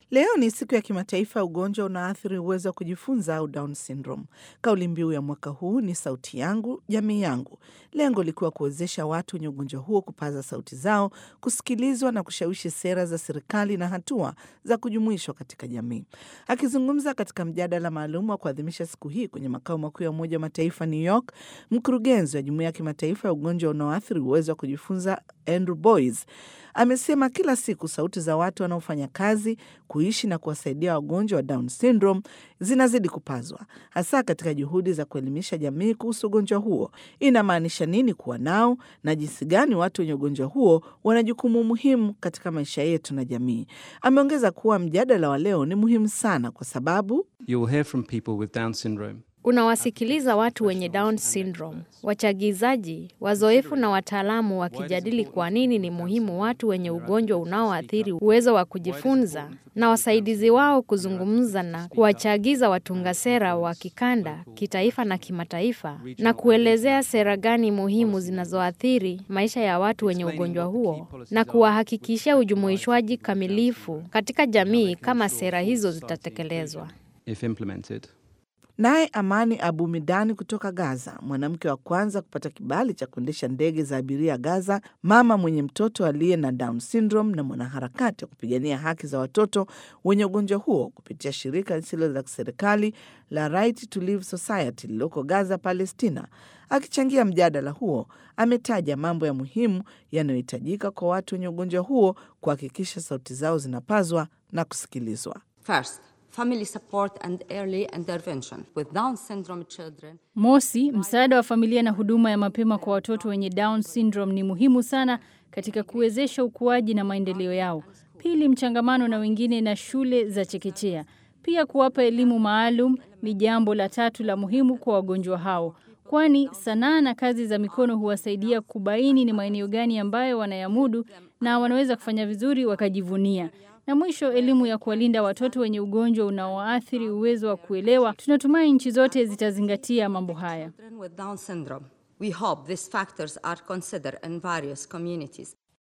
Leo ni siku ya kimataifa ya ugonjwa unaathiri uwezo wa kujifunza au Down syndrome. Kauli mbiu ya mwaka huu ni sauti yangu, jamii yangu, lengo likiwa kuwezesha watu wenye ugonjwa huo kupaza sauti zao, kusikilizwa na kushawishi sera za serikali na hatua za kujumuishwa katika jamii. Akizungumza katika mjadala maalum wa kuadhimisha siku hii kwenye makao makuu ya Umoja wa Mataifa New York, mkurugenzi wa Jumuiya ya Kimataifa ya Ugonjwa unaoathiri uwezo wa kujifunza Andrew Boys amesema kila siku sauti za watu wanaofanya kazi kuishi na kuwasaidia wagonjwa wa Down syndrome zinazidi kupazwa, hasa katika juhudi za kuelimisha jamii kuhusu ugonjwa huo. Inamaanisha nini kuwa nao na jinsi gani watu wenye ugonjwa huo wana jukumu muhimu katika maisha yetu na jamii. Ameongeza kuwa mjadala wa leo ni muhimu sana kwa sababu You'll hear from people with Down syndrome. Unawasikiliza watu wenye Down syndrome, wachagizaji, wazoefu na wataalamu wakijadili kwa nini ni muhimu watu wenye ugonjwa unaoathiri uwezo wa kujifunza na wasaidizi wao kuzungumza na kuwachagiza watunga sera wa kikanda, kitaifa na kimataifa na kuelezea sera gani muhimu zinazoathiri maisha ya watu wenye ugonjwa huo na kuwahakikishia ujumuishwaji kamilifu katika jamii kama sera hizo zitatekelezwa. if implemented. Naye Amani Abu Midani kutoka Gaza, mwanamke wa kwanza kupata kibali cha kuendesha ndege za abiria Gaza, mama mwenye mtoto aliye na Down syndrome na mwanaharakati wa kupigania haki za watoto wenye ugonjwa huo kupitia shirika lisilo la kiserikali la Right to Live Society lililoko Gaza, Palestina. Akichangia mjadala huo, ametaja mambo ya muhimu yanayohitajika kwa watu wenye ugonjwa huo kuhakikisha sauti zao zinapazwa na kusikilizwa. First, family support and early intervention with Down syndrome children. Mosi, msaada wa familia na huduma ya mapema kwa watoto wenye Down syndrome ni muhimu sana katika kuwezesha ukuaji na maendeleo yao. Pili, mchangamano na wengine na shule za chekechea. Pia kuwapa elimu maalum ni jambo la tatu la muhimu kwa wagonjwa hao, kwani sanaa na kazi za mikono huwasaidia kubaini ni maeneo gani ambayo wanayamudu na wanaweza kufanya vizuri wakajivunia. Na mwisho, elimu ya kuwalinda watoto wenye ugonjwa unaoathiri uwezo wa kuelewa. Tunatumai nchi zote zitazingatia mambo haya. Children with Down syndrome. We hope these factors are considered in various communities.